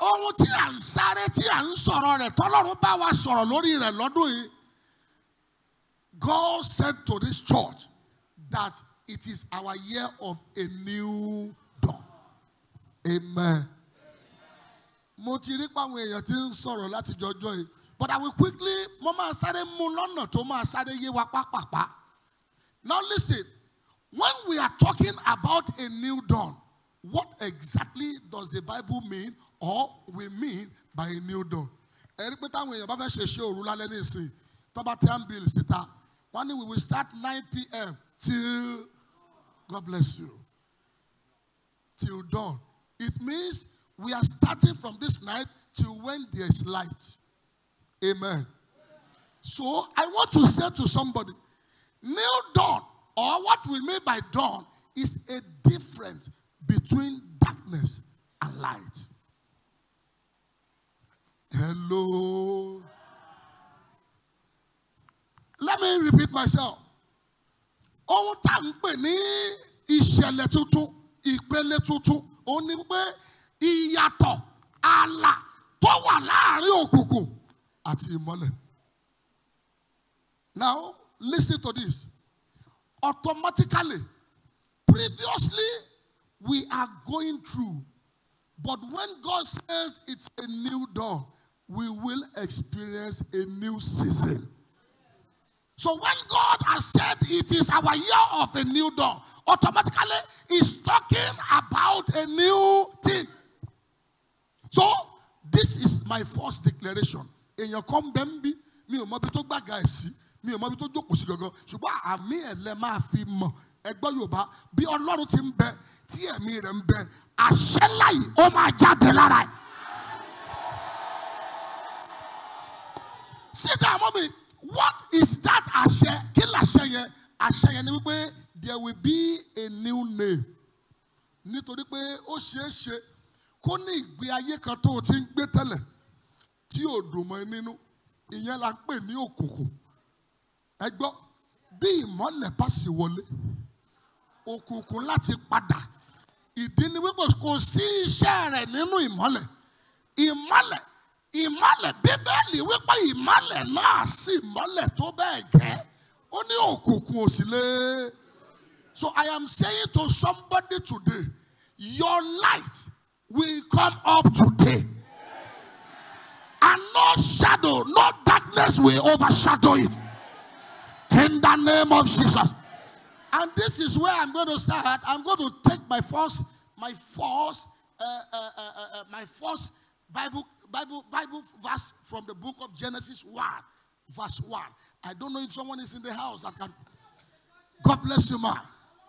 ohun tí à ń sáré tí à ń sọ̀rọ̀ rẹ̀ tọ́lọ́run bá wa sọ̀rọ̀ lórí rẹ̀ lọ́dún yìí God said to this church that it is our year of a new dawn amen mo ti rí pàwọn èèyàn tí ń sọ̀rọ̀ láti jọjọ́ yìí but I will quickly mo máa sáré mú lọ́nà tó máa sáré yé wa pápápá now listen when we are talking about a new dawn what exactly does the Bible mean or we mean by a new dawn ẹ̀rí pé táwọn èèyàn bá fẹ́ ṣe ṣe òru lálẹ́ ní ìsìn tó bá ten bill síta wọ́n ní we will start nine pm till God bless you till dawn it means we are starting from this night till when there is light amen so I want to say to somebody new dawn or what we mean by dawn is a difference between darkness and light. Hello. Let me repeat myself. Ohun tá à ń pè ní ìṣẹ̀lẹ̀ tuntun, ìpele tuntun, òun ni pé ìyàtọ̀ ààlà tó wà láàrin òkùnkùn àti ìmọ́lẹ̀. Now, listen to this. Automatically, previously, we are going through. But when God says it's a new dawn, we will experience a new season. So when God has said it is our year of a new dawn, automatically He's talking about a new thing. So this is my first declaration. Èèyàn kan bẹ́ ń bí mi ò mọ ibi tó gbàgà ẹ̀ sí mi ò mọ ibi tó jókòó sí gangan ṣùgbọ́n àmì ẹ̀ lẹ máa fi mọ̀ ẹgbẹ́ Yorùbá bí Ọlọ́run ti ń bẹ tí ẹ̀mí rẹ̀ ń bẹ àṣẹ láyìí ó máa jáde lára ẹ̀. Sit down, mommy. What is that àṣẹ? Kí làṣẹ yẹn? Àṣẹ yẹn ni wípé there will be a new name. Nítorí pé ó ṣeé ṣe kó ní ìgbé ayé kan tó o ti ń gbé tẹ́lẹ̀ tí ò dùn mọ́ ẹ nínú. Ìyẹn la ń pè ní òkùnkùn. Ẹ gbọ́, bí ìmọ́lẹ̀ bá sì wọlé, òkùnkùn láti padà. Ìdí ni wípé kò sí iṣẹ́ rẹ̀ nínú ìmọ́lẹ̀. Ìmọ́lẹ̀ ìmọ́lẹ̀ bíbélì wípé ìmọ́lẹ̀ náà sì mọ́lẹ̀ tó bẹ́ẹ̀ gẹ́ ó ní òkùnkùn ò sì lé. So I am saying to somebody today, your light will come up today. And no shadow, no darkness will overshadow it. In the name of Jesus. And this is where I'm going to start. I'm going to take my first, my first, uh, uh, uh, uh, my first Bible, Bible, Bible verse from the book of Genesis 1, verse 1. I don't know if someone is in the house that can. God bless you, ma.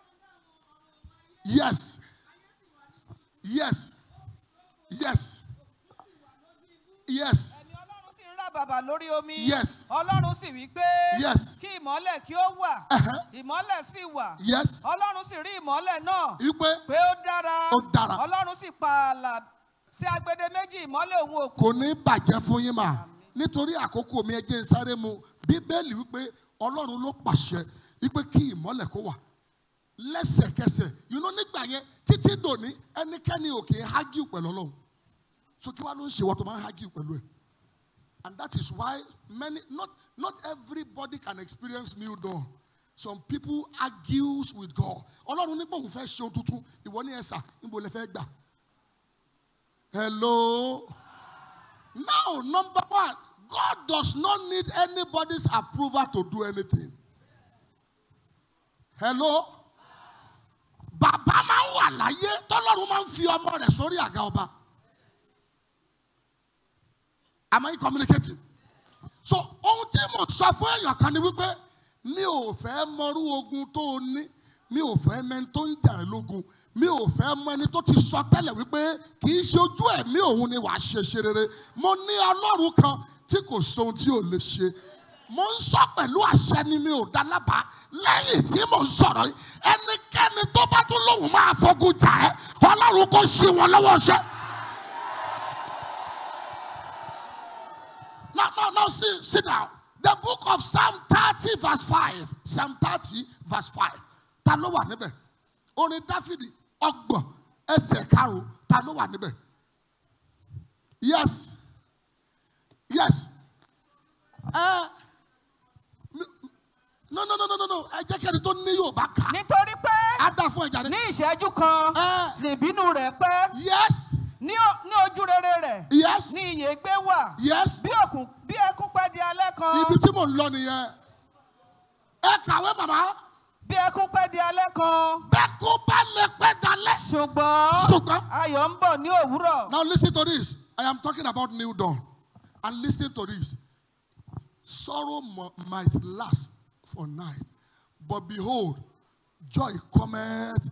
Yes. Yes. Yes. Yes. ẹ̀mí ọlọ́run sì ń rà bàbà lórí omi. Yes. ọlọ́run sì wí pé. Yes. kí ìmọ́lẹ̀ kí ó wà. Uh-huh. ìmọ́lẹ̀ sì wà. Yes. ọlọ́run sì rí ìmọ́lẹ̀ náà. Ipe pé ó dára. Ó dára. ọlọ́run sì pa ààlà sí agbede méjì ìmọ́lẹ̀ òun òkú. kò ní bàjẹ́ fún yín mà nítorí àkókò mi ẹjẹ́ ń sáré mu bíbélì wípé ọlọ́run ló pàṣẹ wípé kí ìmọ́lẹ̀ kó wà lẹ́sẹ̀kẹsẹ̀ you know nígbà yẹn títí dòní ẹnikẹ́ni ò kì í hágìw pẹ̀lú ọlọ́run so kí wàá ló ń ṣe wọ́n tó máa ń hágìw pẹ̀lú ẹ̀ and that is why many not not everybody can experience new dawn some people argues with God ọlọ́run nígbà òun fẹ́ ṣe ohun tuntun ìwọ ní ẹ̀sà níbo lẹ fẹ́ gbà hello. Now, number one, God does not need anybody's approval to do anything. Hello? Bàbá máa ń wà láyé tọ́lọ́run máa ń fi ọmọ rẹ̀ sórí àga ọba. Am I communicating? So, ohun tí mo sọ fún èèyàn kan ni wípé mi ò fẹ́ mọrú ogun tó o ní, mi ò fẹ́ mẹni tó ń jà ẹ́ lógun, mi ò fẹ́ mọ ẹni tó ti sọ tẹ́lẹ̀ wípé kì í ṣe ojú ẹ̀mí òun ni wàá ṣe ṣe rere. Mo ní ọlọ́run kan tí kò sóhun tí ò lè ṣe. Mo ń sọ pẹ̀lú àṣẹ ni mi ò dá lábàá lẹ́yìn tí mo ń sọ̀rọ̀ yìí. Ẹnikẹ́ni tó bá tún lóhùn máa fogun jà ẹ́, ọlọ́run kò ṣe wọn lọ́wọ́ ṣẹ́. Now, now, now, sit, sit down. The book of Psalm 30, verse 5. Psalm 30, verse 5. Ta ló wà níbẹ̀? Orin Dáfídì ọgbọ̀n ẹsẹ̀ karùn-ún ta ló wà níbẹ̀? yes yes ẹ no no no no no no ẹ jẹ́ kí ẹni tó ní yorùbá kà nítorí pé á dá fún ẹja ní rẹ ìṣẹ́jú kan ẹ nìbínú rẹ̀ pẹ́ yes ní o- ní ojú rere rẹ̀ yes ní ìyè gbé wà yes bí òkun bí ẹkún pẹ́ di alẹ́ kan ibi tí mò ń lọ nìyẹn ẹ kàwé màmá bí ẹkún pẹ́ di alẹ́ kan bẹ́ẹ̀ kó bá lè pẹ́ dalẹ̀ ṣùgbọ́n ṣùgbọ́n. ayọ̀ ń bọ̀ ní òwúrọ̀ Now listen to this. I am talking about new dawn. And listen to this. Sorrow mo- might last for night, but behold, joy cometh.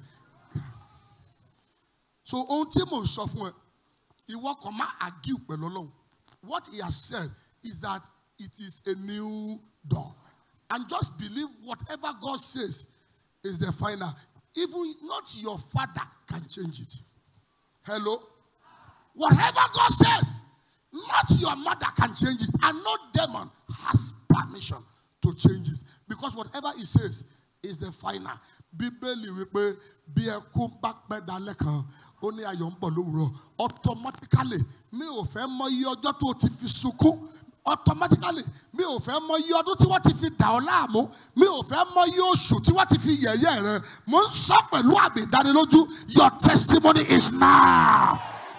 So ohun tí mò ń sọ fún ẹ, ìwọ kàn má argue pẹ̀lú Ọlọ́run. What he has said is that it is a new dawn. And just believe whatever God says is the final. Even not your father can change it. Hello? Whatever God says, not your mother can change it. And no demon has permission to change it. Because whatever he says is the final. Bíbélì wípé bí ẹkún bá pẹ́ dalẹ́ kan, ó ní ayọ̀ ń bọ̀ lówùrọ̀. Automatically, mi ò fẹ́ mọ iye ọjọ́ tó o ti fi sunkún. Automatically, mi ò fẹ́ mọ iye ọdún tí wọ́n ti fi dà ọ́ láàmú. Mi ò fẹ́ mọ iye oṣù tí wọ́n ti fi yẹ̀yẹ́ rẹ̀. Mo ń sọ pẹ̀lú àmì ìdánilójú. Your testimony is now.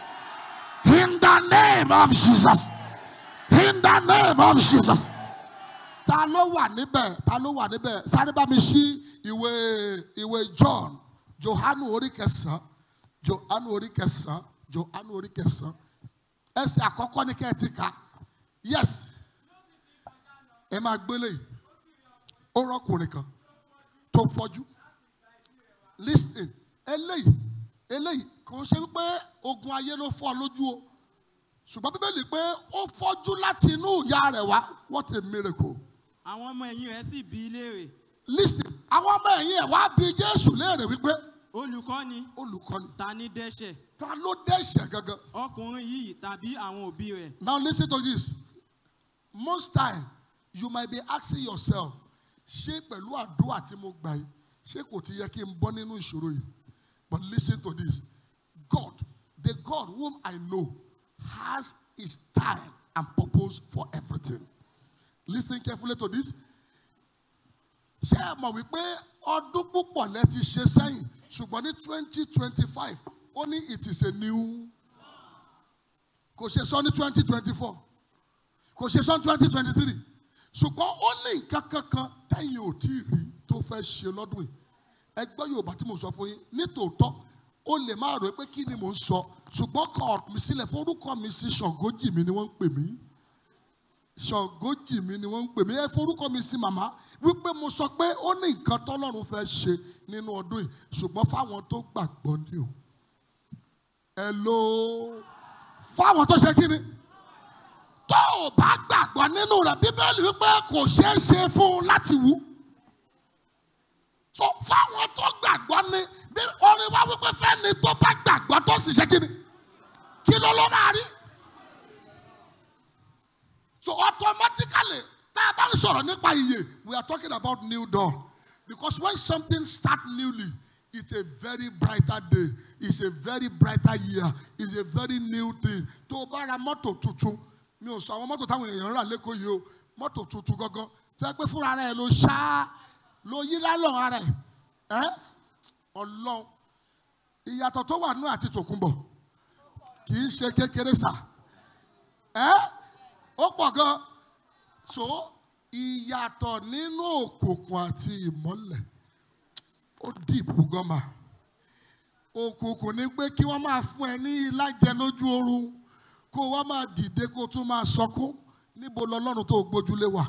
In the name of Jesus. In the name of Jesus. Ta ló wà níbẹ̀? Ta ló wà níbẹ̀? Sáré bá mi ṣí ìwé ìwé John. Johanu orí kẹsàn-án. Johanu orí kẹsàn-án. Johanu orí kẹsàn-án. Ẹsẹ̀ àkọ́kọ́ ní kẹ́ ẹ ti kà. Yes. Ẹ máa gbélé yìí. Ó rọ́kùnrin kan tó fọ́jú. Listen, eléyìí, eléyìí kò ṣe wípé ogun ayé ló fọ́ ọ lójú o. Ṣùgbọ́n Bíbélì pé ó fọ́jú láti inú ìyá rẹ̀ wá. What a miracle. àwọn ọmọ ẹ̀yìn rẹ̀ sì bí i léèrè Listen, àwọn ọmọ ẹ̀yìn ẹ̀ wá bí Jésù léèrè wípé olùkọ́ni olùkọ́ni ta ní dẹ́ṣẹ̀ ta ló dẹ́ṣẹ̀ gangan. ọkùnrin yìí tàbí àwọn òbí rẹ̀ Now listen to this. Most time you might be asking yourself, ṣé pẹ̀lú àdúrà tí mo gbà yìí, ṣé kò ti yẹ kí n bọ́ nínú ìṣòro yìí? But listen to this. God, the God whom I know, has his time and purpose for everything. Listen carefully to this. Ṣé ẹ mọ̀ wípé ọdún púpọ̀ lẹ ti ṣe sẹ́yìn ṣùgbọ́n ní twenty twenty five ó ní it is a new kò ṣe sọ ní twenty twenty four kò ṣe sọ ní twenty twenty three ṣùgbọ́n ó ní nǹkan kankan tẹ́yìn ò tí ì rí tó fẹ́ ṣe lọ́dún yìí ẹgbẹ́ yorùbá tí mo sọ fún yín nítòótọ́ ó lè má rò pé kí ni mò ń sọ ṣùgbọ́n kọ ọ̀rọ̀ mi sílẹ̀ forúkọ mi sí ṣọ̀gójì mi ni wọ́n ń pè mí ṣọ̀gójì mi ni wọ́n ń pè mí ẹ forúkọ mi sí màmá wípé mo sọ pé ó ní nǹkan tọ́lọ́run fẹ́ ṣe nínú ọdún yìí ṣùgbọ́n fáwọn tó gbàgbọ́ ni o ẹ ló fáwọn tó ṣe kí ni tó o bá gbàgbọ́ nínú rẹ̀ bíbélì wípé kò ṣeé ṣe fún un láti wú so fáwọn tó gbàgbọ́ ni bí orin wa wípé fẹ́ni tó bá gbàgbọ́ tó sì ṣe kí ni kí ló ló máa rí so automatically tá a bá ń sọ̀rọ̀ nípa iye we are talking about new dawn because when something start newly it's a very brighter day it's a very brighter year it's a very new thing tó o bá ra mọ́tò tuntun mi ò sọ àwọn mọ́tò táwọn èèyàn rà lẹ́kọ̀ọ́ yìí o mọ́tò tuntun gangan tó yẹ pé fúnra rẹ̀ ló ṣá ló yí lálọ́ ara ẹ̀ ẹ́ ọlọ́run ìyàtọ̀ tó wà nú àti tòkunbọ̀ kì í ṣe kékeré sà ẹ́ ó pọ̀ gan so ìyàtọ̀ nínú òkùnkùn àti ìmọ́lẹ̀ ó dìbò gan mà òkùnkùn ni pé kí wọ́n máa fún ẹ ní ìlàjẹ lójú oorun kó wọ́n máa dìde kó tún máa sọkún níbo lọ́lọ́run tó gbójúlé wà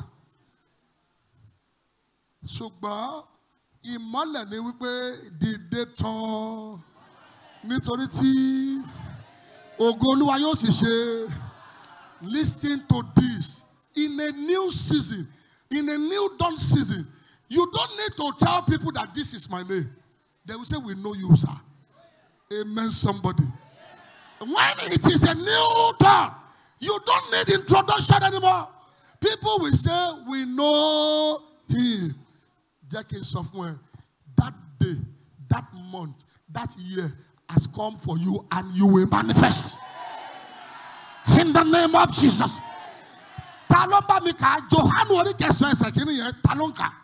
ṣùgbọ́n ìmọ́lẹ̀ ni wípé dìde tán nítorí tí ògo olúwa yóò sì ṣe listen to this in a new season in a new dawn season you don't need to tell people that this is my name they will say we know you sir amen somebody when it is a new dawn you don't need introduction anymore people will say we know him jẹ́ kí n sọ fún ẹ that day that month that year has come for you and you will manifest. in the name of jesus ta ló bá mi kà á johanu orí kẹsàn ẹsẹ̀ kìíní yẹn ta ló ń kà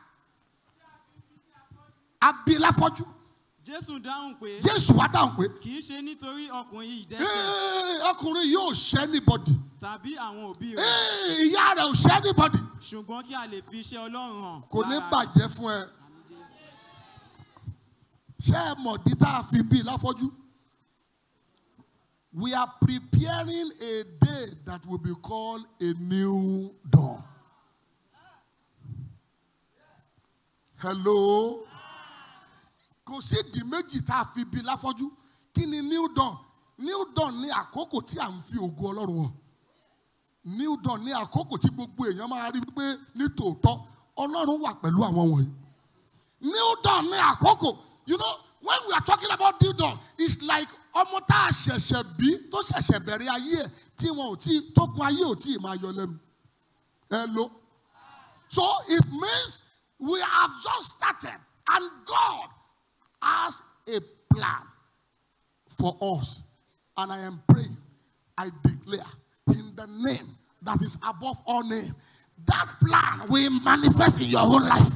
abiláfọ́jú jésù dáhùn pé jésù wá dáhùn pé kì í ṣe nítorí ọkùnrin yìí dẹ́ṣẹ̀ "Ee, ọkùnrin yóò ṣẹ́ anybody tàbí àwọn òbí rẹ̀ Ee, ìyá rẹ̀ ò ṣẹ́ anybody ṣùgbọ́n kí a lè fi iṣẹ́ ọlọ́run hàn kò ní lára bàjẹ́ fún ẹ ṣé ẹ mọ̀ dí tá a fi bí láfọ́jú we are preparing a day that will be called a new dawn hello kò sí ìdí méjì tá a fi bí láfọ́jú kí ni new dawn new dawn ní àkókò tí à ń fi ògo ọlọ́run hàn new dawn ní àkókò tí gbogbo èèyàn máa rí pé ní tòótọ́ ọlọ́run wà pẹ̀lú àwọn wọ̀nyí new dawn ní àkókò you know when we are talking about new dawn it's like ọmọ tá a ṣẹ̀ṣẹ̀ bí tó ṣẹ̀ṣẹ̀ bẹ̀rẹ̀ ayé ẹ̀ tí wọn ò tí tó gun ayé ò tí ì máa yọ lẹ́nu ẹ lo so it means we have just started and God has a plan for us. And I am praying, I declare in the name that is above all name, that plan will manifest in your whole life.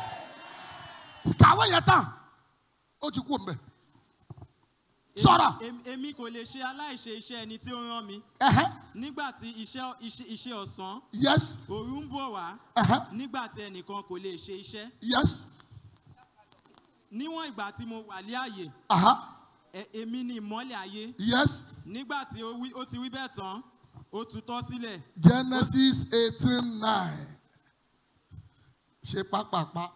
Kàwé yẹn tán, ó ti kú mbẹ. Sọ̀rọ̀. Èmi- èmi kò lè ṣe aláìṣe iṣẹ́ ẹni tí ó rán mi Ẹ̀hẹ́. nígbà tí iṣẹ́ iṣẹ́ iṣẹ́ ọ̀sán Yes. òru ń bọ̀ wá Ẹ̀hẹ́. nígbà tí ẹnìkan kò lè ṣe iṣẹ́ Yes. níwọ̀n ìgbà tí mo wà lé àyè Aha. ẹ- èmi ni ìmọ́lẹ̀ ayé Yes. nígbà tí ó wí- ó ti wí bẹ́ẹ̀ tán ó tutọ́ sílẹ̀ Genesis eighteen nine. Ṣe pápápá.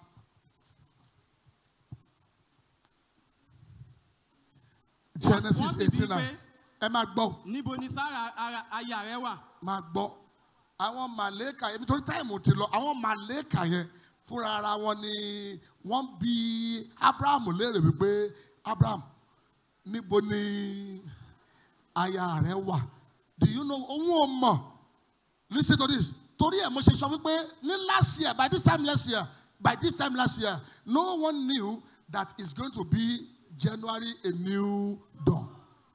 Genesis Wọ́n sì bí eighteen pé nine. Ẹ máa gbọ́. níbo ni sára ara aya rẹ wà máa gbọ́ àwọn màlẹ́kà yẹn nítorí táìmù ti lọ àwọn màlẹ́kà yẹn fúnra ara wọn ni wọ́n bí abraham léèrè wípé abraham níbo ni aya rẹ wà do you know òun ò mọ̀ listen to this torí ẹ̀ mo ṣe sọ wípé ní last year by this time last year by this time last year no one knew that it's going to be january a new dawn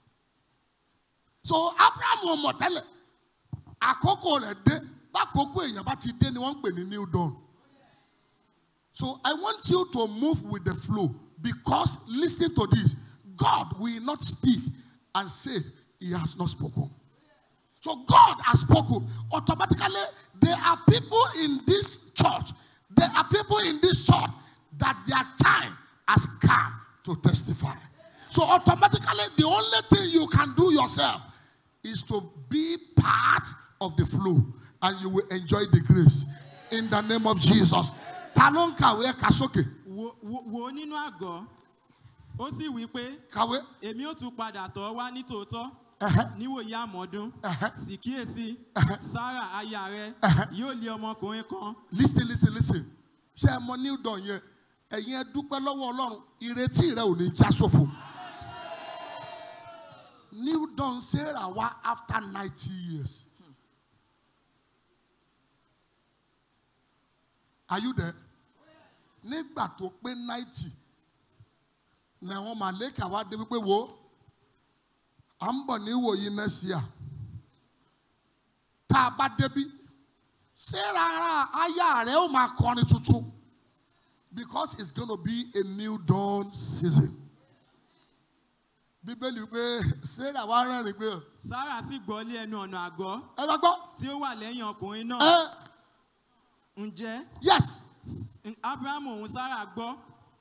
so abraham ò mọ̀ tẹ́lẹ̀ àkókò rẹ̀ dé bákòókò èèyàn bá ti dé ni wọ́n ń pè ní new dawn so i want you to move with the flow because listen to this god will not speak and say he has not spoken so god has spoken automatically there are people in this church there are people in this church that their time has come to testify so automatically the only thing you can do yourself is to be part of the flow and you will enjoy the grace in the name of Jesus. Ta ló ń kàwé ẹ̀ka sókè? wo wo- wo nínú àgọ́ ó sì wí pé Kàwé. èmi ó tún padà tọ̀ ọ́ wá ní tòótọ́ Ẹ̀hẹ́. níwòye àmọ́dún Ẹ̀hẹ́. sì kíyèsí sára aya rẹ yóò lé ọmọkùnrin kan Listen listen listen. Ṣé ẹ mọ new dawn yẹn? Ẹ̀yin ẹ dúpẹ́ lọ́wọ́ Ọlọ́run. Ìrètí rẹ ò ní já sófo. New dawn Sarah wá after ninety years. Are you there? Nígbà tó pé ninety ni àwọn màlẹ́kà wá dé wípé wo à ń bọ̀ ní ìwòyí next year. Tá a bá débi Sarah ara aya rẹ̀ ó máa kọrin tuntun because it's gonna be a new dawn season. Bíbélì pé Sarah wá rẹ́rìn pé sára sì gbọ́ lé ẹnu ọ̀nà àgọ́ ẹ bá gbọ́ tí ó wà lẹ́yìn ọkùnrin náà ẹ ǹjẹ́ yes abrahamu òun sára gbọ́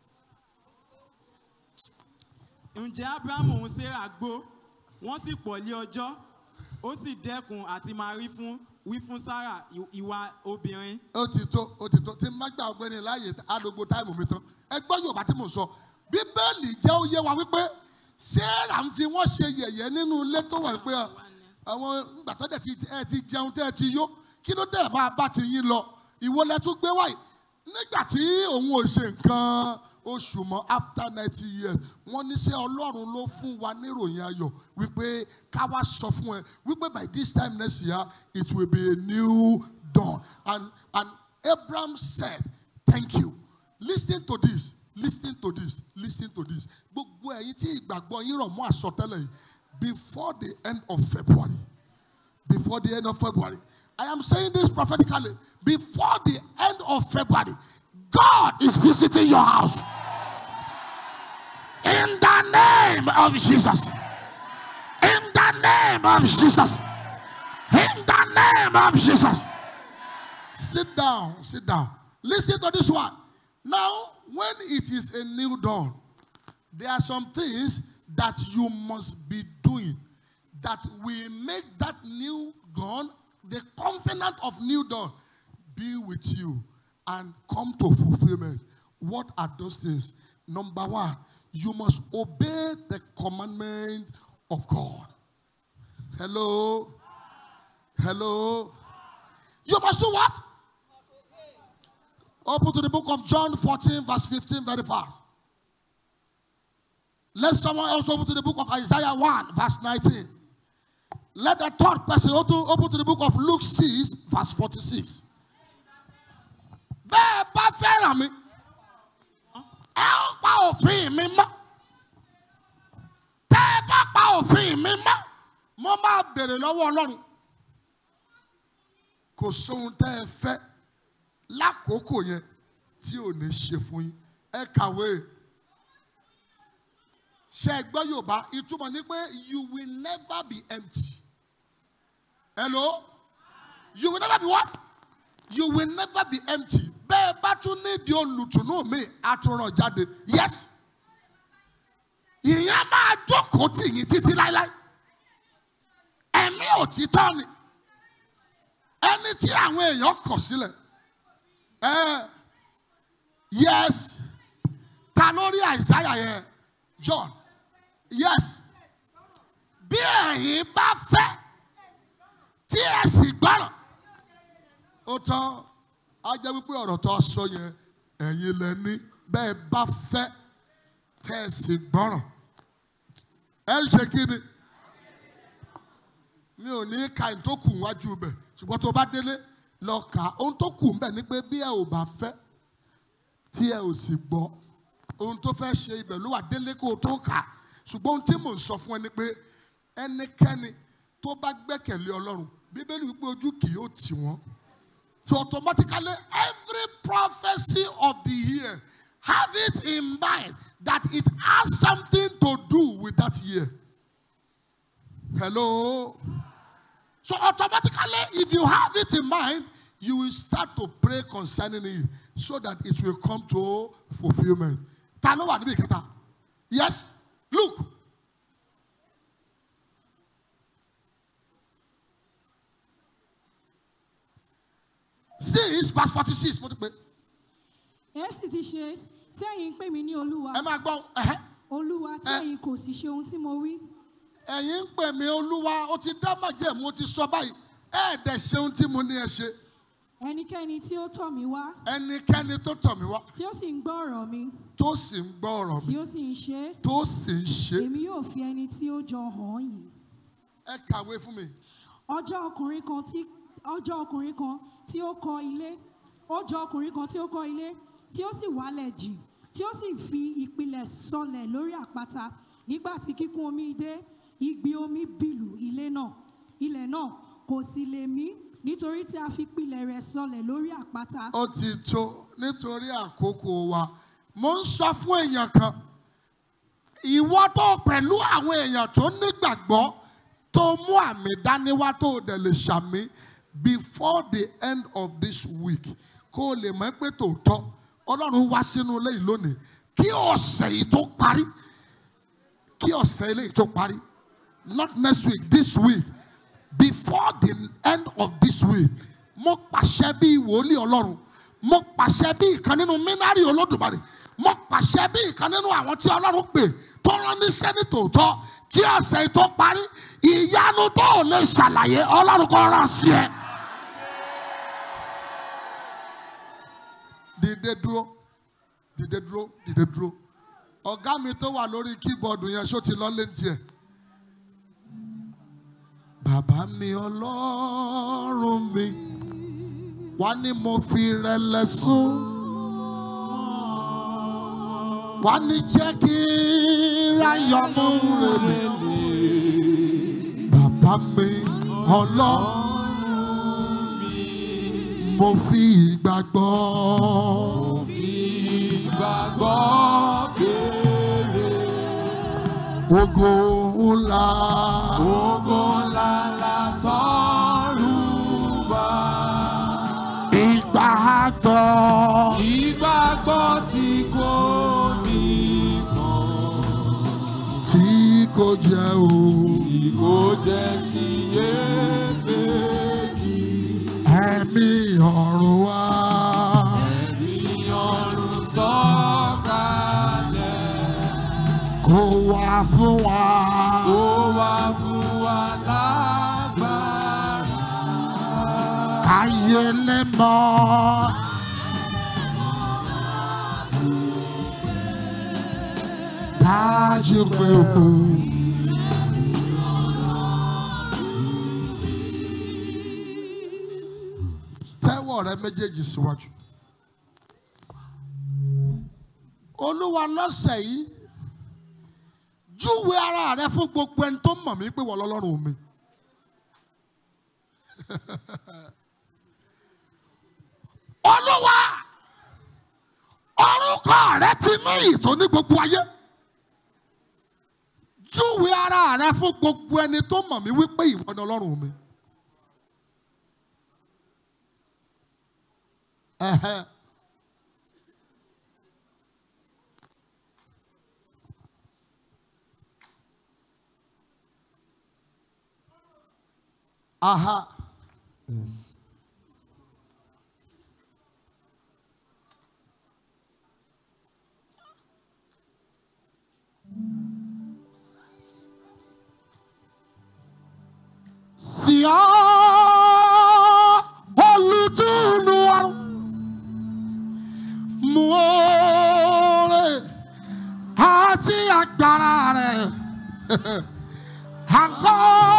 ǹjẹ́ abrahamu òun sára gbó wọ́n sì pọ̀ lé ọjọ́ ó sì dẹ́kun àti máa rí fún wí fún sára ì- ìwà obìnrin ó ti tó ó ti tó tí n má gbà ọgbẹ́ni láàyè àdógbò táìmù mi tán ẹ gbọ́ Yorùbá tí mò ń sọ Bíbélì jẹ́ ó yé wa wípé Sarah ń fi wọ́n ṣe yẹ̀yẹ́ nínú ilé tó wà pé àwọn ìgbà tó dẹ̀ ti ẹ ti jẹun tẹ́ ẹ ti yó kí ló dẹ̀ máa bá ti yín lọ ìwo lẹ tún gbé wáyé nígbà tí òun ò ṣe nǹkan oṣù mọ́ after ninety years wọ́n ní sẹ́ Ọlọ́run ló fún wa níròyìn ayọ̀ wípé ká wá sọ fún ẹ wípé by this time next year it will be a new dawn and and Abraham said thank you listen to this listen to this listen to this gbogbo ẹ̀yin tí ìgbàgbọ́ yín rọ̀ mọ́ àsọtẹ́lẹ̀ yìí before the end of February before the end of February. I am saying this prophetically. Before the end of February, God is visiting your house. In the name of Jesus. In the name of Jesus. In the name of Jesus. Sit down, sit down. Listen to this one. Now, when it is a new dawn, there are some things that you must be doing that will make that new dawn, the covenant of new dawn, be with you and come to fulfillment. What are those things? Number one, you must obey the commandment of God. Hello? Hello? You must do what? Open to the book of John 14, verse 15, very fast. Let someone else open to the book of Isaiah 1, verse 19. Let the third person open, open to the book of Luke 6, verse 46. Bẹ́ẹ̀ bá fẹ́ràn mi, ẹ ó pa òfin mi mọ́. Tẹ́ ẹ bá pa òfin mi mọ́, mo máa bèrè lọ́wọ́ Ọlọ́run. Kò sóhun tẹ́ ẹ fẹ́ lákòókò yẹn tí ò ní ṣe fún yín. Ẹ kàwé. Ṣé ẹ gbọ́ Yorùbá? Ìtumọ̀ ni pé you will never be empty. Hello? You will never be what? You will never be empty. Bẹ́ẹ̀ bá tún nídìí olùtùnú mi, àtúnràn jáde. Yes. Ìyẹn máa jókòó tì yín títí láíláí. Ẹ̀mí òtítọ́ ni. Ẹni tí àwọn èèyàn kọ̀ sílẹ̀. Ẹ yes. Ta lórí àìsáyà yẹn? John. Yes. Bí ẹ̀yin bá fẹ́ tí ẹ sì gbọ́rọ̀ ó tán á jẹ́ wípé ọ̀rọ̀ tó sọ yẹn ẹ̀yin lẹ ní bẹ́ẹ̀ bá fẹ́ tẹ́ ẹ sì gbọ́rọ̀ ẹ ń ṣe kí ni mi ò ní ka ohun tó kù wájú bẹ̀ ṣùgbọ́n tó bá délé lọ kà á ohun tó kù ń bẹ̀ ni pé bí ẹ ò bá fẹ́ tí ẹ ò sì gbọ́ ohun tó fẹ́ ṣe ibẹ̀ ló wà délé kó o tó kà á ṣùgbọ́n ohun tí mò ń sọ fún ẹ ni pé ẹnikẹ́ni tó bá gbẹ́kẹ̀lé ọlọ́run bíbélì wípé ojú kì yóò tì wọ́n. So automatically every prophecy of the year have it in mind that it has something to do with that year. Hello. So automatically if you have it in mind, you will start to pray concerning it so that it will come to fulfillment. Ta ló wà níbi ìkẹta? Yes. Look. Six verse forty-six mo ti pè. ẹ sì ti ṣe tí ẹ̀yin ń pè mí ní olúwa Ẹ máa gbọ́. ẹ̀hẹ́. olúwa tí ẹ- ẹ̀yin kò sì ṣe ohun tí mo wí Ẹ̀yin ń pè mí olúwa, ó ti dá májẹ̀mú, ó ti sọ báyìí. Ẹ̀ẹ́dẹ̀ ṣe ohun tí mo ní ẹ ṣe. ẹnikẹ́ni tí ó tọ̀ mí wá Ẹnikẹ́ni tó tọ̀ mí wá, tí ó sì ń gbọ́ ọ̀rọ̀ mi tó sì ń gbọ́ ọ̀rọ̀ mi, tí ó sì ń ṣe é tó sì ń ṣe. èmi yóò fi ẹni tí ó jọ hàn yìí Ẹ kàwé fún mi. ọjọ́ ọkùnrin kan tí ọjọ́ ọkùnrin kan tí ó kọ́ ilé ọjọ́ ọkùnrin kan tí ó kọ́ ilé tí ó sì wálẹ̀ jì tí ó sì fi ìpìlẹ̀ sọlẹ̀ lórí àpáta nígbà tí kíkún omi dé igbi omi bìlù ilé náà ilẹ̀ náà kò sì lè mí nítorí tí a fi ìpìlẹ̀ rẹ̀ sọlẹ̀ lórí àpáta Ó ti tó nítorí àkókò wa. Mo ń sọ fún èèyàn kan. Ìwọ tó pẹ̀lú àwọn èèyàn tó nígbàgbọ́ tó mú àmì dání wá tó dẹ̀ lè ṣàmì before the end of this week kó o lè mọ̀ pé tòótọ́ Ọlọ́run wá sínú ilé yìí lónìí kí ọ̀sẹ̀ yìí tó parí kí ọ̀sẹ̀ ilé yìí tó parí not next week this week before the end of this week mo pàṣẹ bí wòlíì ọlọ́run mo pàṣẹ bí ìkan nínú mínárì olódùmarè mo pàṣẹ bí ìkan nínú àwọn tí ọlọ́run pè tó rán níṣẹ́ ní tòótọ́ kí ọ̀sẹ̀ yìí tó parí ìyanu tó ò lè ṣàlàyé ọlọ́run kò rán sí ẹ. dìde dúró dìde dúró dìde dúró ọ̀gá mi tó wà lórí kíbọ̀dù yẹn ṣó ti lọ létí ẹ̀. Bàbá mi ọlọ́run mi, wá ní mo fi rẹlẹ̀ sùn. Wá ní jẹ́ kí ráyọ̀ mú rèmi. Bàbá mi ọlọ́run mo fi ìgbàgbọ́ ìgbàgbọ́ béèrè ògo ńlá ògo ńlá látọ̀run wá. ìgbàgbọ́ ìgbàgbọ́ tí kò ní tí kò jẹ́ o tí kò jẹ́ sí iyèméjì. ẹ̀mí ọ̀run wá ìyọ̀rùn sọ̀kalẹ̀ kó wá fún wa ó wá fún wa lágbára. káyé lè mọ̀ dájú pé o. tẹ́wọ́ rẹ méjèèjì síwájú. olúwa lọ́sẹ̀ yìí júwe ara rẹ fún gbogbo ẹni tó mọ̀ mí pé wọ́n lọ́lọ́run mi. olúwa orúkọ rẹ ti ní ìtò ní gbogbo ayé júwe ara rẹ fún gbogbo ẹni tó mọ̀ mí wípé ìwọ ni ọlọ́run mi. Ẹ̀hẹ́. Aha. Sí ọ olùtúnú ọrùn mú oore àti agbára rẹ̀ àgọ́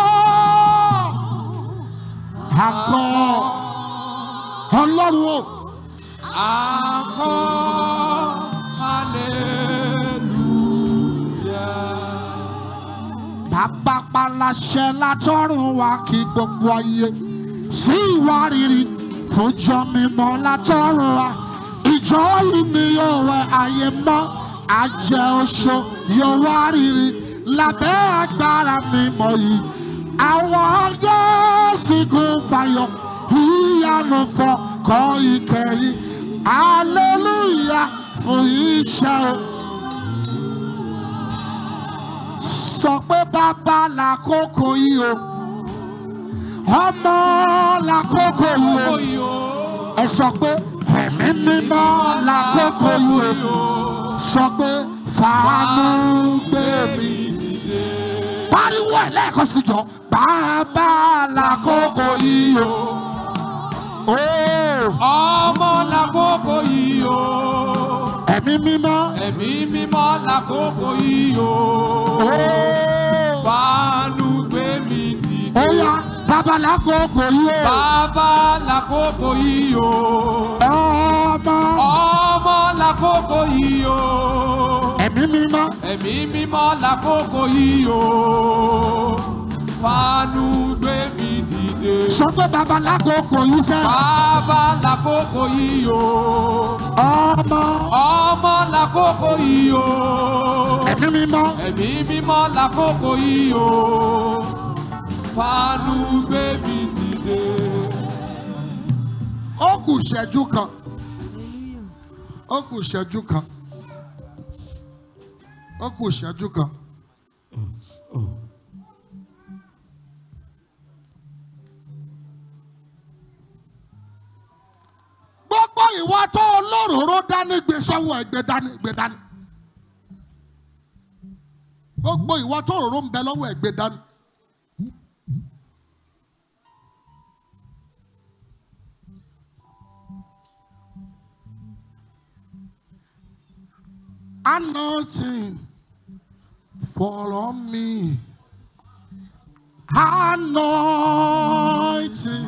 àgọ́ ọlọ́run o Akọ hallelujah. bàbá paláṣẹ látọ̀run wá kí gbogbo ayé sí ìwárìrì fúnjọ mímọ́ látọ̀run wá ìjọ yìí ni yóò wẹ ayé mọ́ àjẹ oṣó yóò wárìrì lábẹ́ agbára mímọ́ yìí àwọn yóò gún fàyọ ìyanu fọ kọ́ ìkẹyìn hallelujah fún iṣẹ́ o. sọ pé bàbá làkókò yìí o ọmọ làkókò yìí o ẹ sọ pé ẹ̀mí mímọ́ làkókò yìí o sọ pé fàánú gbé mi pariwo ẹ lẹ́ẹ̀kan sí jọ bàbá làkókò yìí o. Oh, Ọmọ lákòókò yìí o. ẹ̀mí mímọ́. Ẹ̀mí mímọ́ lákòókò yìí o. Oh, Fàánú gbé mi dìde. ó yá bàbá làkókò yìí o. Bàbá lákòókò yìí o. ọmọ Ọmọ lákòókò yìí o. ẹ̀mí mímọ́. Ẹ̀mí mímọ́ lákòókò yìí o. Fàánú gbé mi dìde. sọ pé bàbá làkókò yìí sẹ́. Bàbá lákòókò yìí o. ọmọ Ọmọ lákòókò yìí o. ẹ̀mí mímọ́. Ẹ̀mí mímọ́ lákòókò yìí o. Fàánú gbé mi dìde. ó kù ìṣẹ́jú kan. ó kù ìṣẹ́jú kan. ó kù ìṣẹ́jú kan. gbogbo ìwà tó olóróró dání gbé sọ́wọ́ ẹgbẹ́ dání gbé dání. gbogbo ìwà tó òróró ń bẹ lọ́wọ́ ẹgbẹ́ dání. Anointing fall on me. Anointing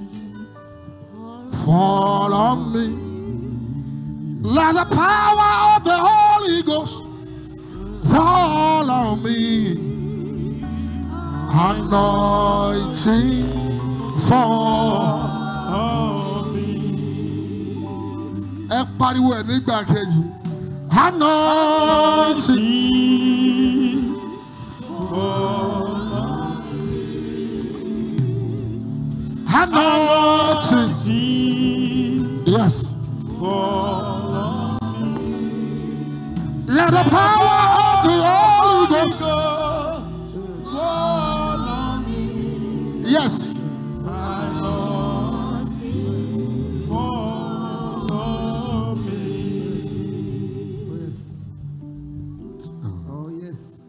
fall on me. Let the power of the Holy Ghost fall on me. anointing fall. ẹ pariwo ẹ nígbà kejì anointing. Anointing. Yes. Let the power of the Holy Ghost. Yes. Oh, yes.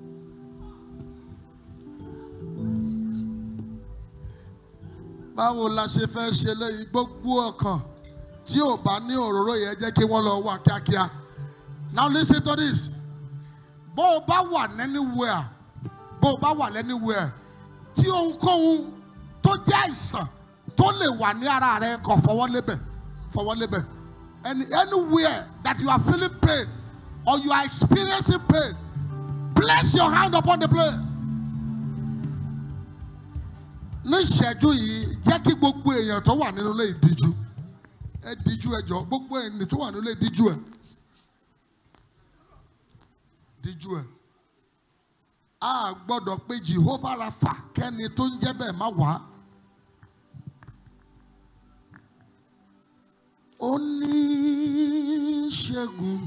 báwo la ṣe fẹ́ ṣe léyìí gbogbo ọkàn tí ò bá ní òróró yẹn jẹ́ kí wọ́n lọ wà kíákíá now listen to this bó o bá wà anywhere bó o bá wà anywhere tí ohunkóhun tó jẹ́ àìsàn tó lè wà ní ara rẹ kàn fọwọ́ lébẹ̀ fọwọ́ lébẹ̀ and anywhere that you are feeling pain or you are experiencing pain place your hand upon the place ní ìṣẹ́jú yìí jẹ́ kí gbogbo èèyàn tó wà nínú ilé ìdíjú ẹ díjú ẹ jọ gbogbo èèyàn tó wà nínú ilé díjú ẹ díjú ẹ a gbọ́dọ̀ pé Jehovah Rapha kẹ́ni tó ń jẹ́ bẹ́ẹ̀ má wá. oníṣègùn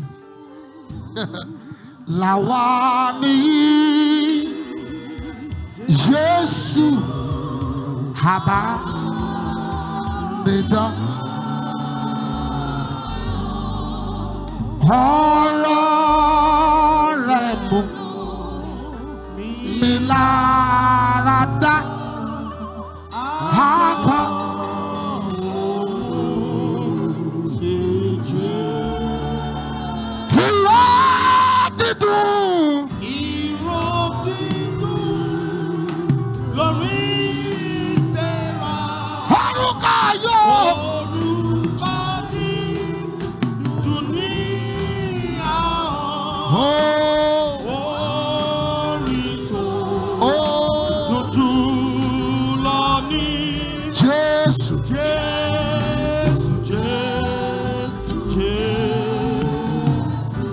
làwa ní Jésù àbá nìdá. ọ̀rọ̀ rẹ̀ mú mi lára dá. Akọ. Ìró dídùn. Ìró dídùn lórí ìṣẹ́ra. Orúkọ yóò. Orúkọ dídùn ní àwọn Oh, orin tó oh, dùn lọ ní Jésù. Jésù, Jésù, Jésù.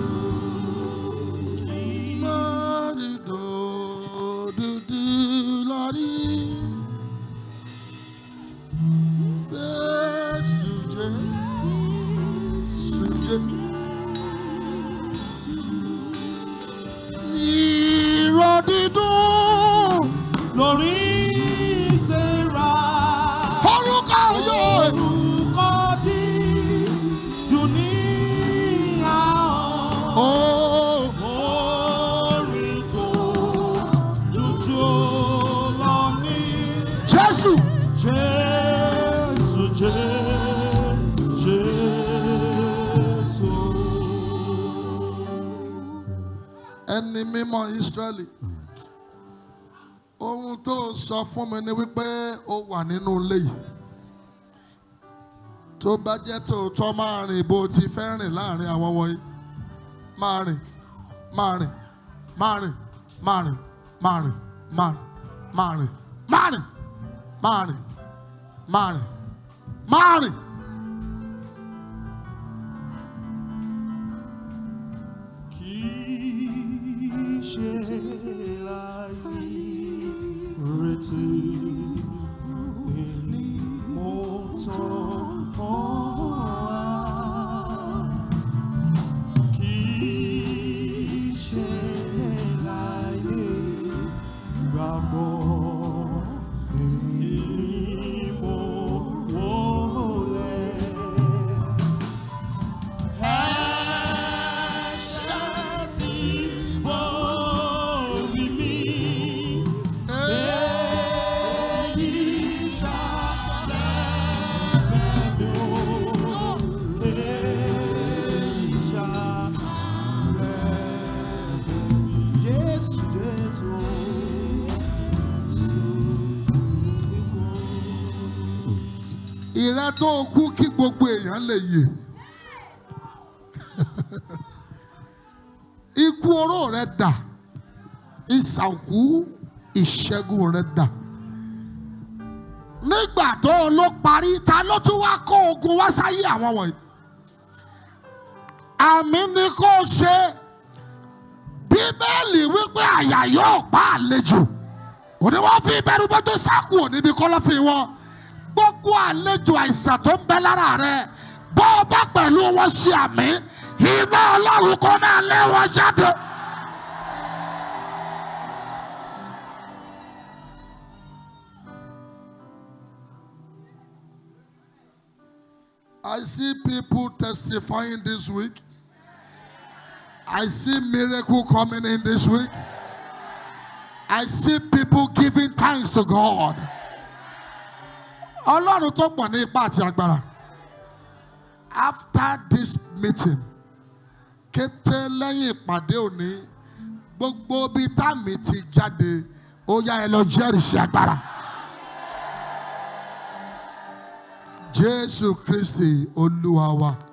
Marido dúdú lórí. Jésù Jésù Jésù. Ìró dídùn. Lórí ìṣẹ́ra. Orúkọ yóò. Orúkọ dídùn ní àwọn Oh, orin tó dùjú lọ ní Jésù. Jésù, Jésù, Jésù. ẹni mímọ́ Ísírẹ́lì ohun tó sọ fún mi ni wípé ó wà nínú ilé yìí tó bá jẹ́ tòótọ́ máa rìn bó ti fẹ́ rìn láàrin àwọn wọ̀nyí máa rìn máa rìn máa rìn máa rìn máa rìn máa rìn máa rìn máa rìn máa rìn máa rìn máa rìn. Kì í ṣe láì retí ni mo tàn ọ́ wá. Kì í ṣe láì gbàgbọ́ ni mo wọlé. Ẹ̀ṣẹ̀ tí borí mi, èyí ṣàlẹ̀ mi o, èyí ṣàlẹ̀ mi. Jésù, Jésù, ìrẹ́ tó kú kí gbogbo èèyàn lè yè. ikú oró rẹ dà ìsànkú ìṣẹ́gun rẹ dà nígbà tó o ló parí ta ló tún wá kó ogun wá sáyé àwọn wọ̀nyí àmì ni kó o ṣe bíbélì wípé àyà yóò pa àlejò òní wọ́n fi ìbẹ̀rù bọ́jú sáàkù níbi kọ́lọ́fín wọn gbogbo àlejò àìsàn tó ń bẹ lára rẹ bọ́ ọ bá pẹ̀lú wọn ṣe àmì iná ọlọ́run kó máa lé wọn jáde. I see people testifying this week. I see miracle coming in this week. I see people giving thanks to God. Ọlọ́run tó pọ̀ ní ipá àti agbára. After this meeting, kété lẹ́yìn ìpàdé òní, gbogbo ibi táàmì ti jáde, ó yá ẹ lọ jẹ́rìí sí agbára. Jésù Kristi Olúwa wa.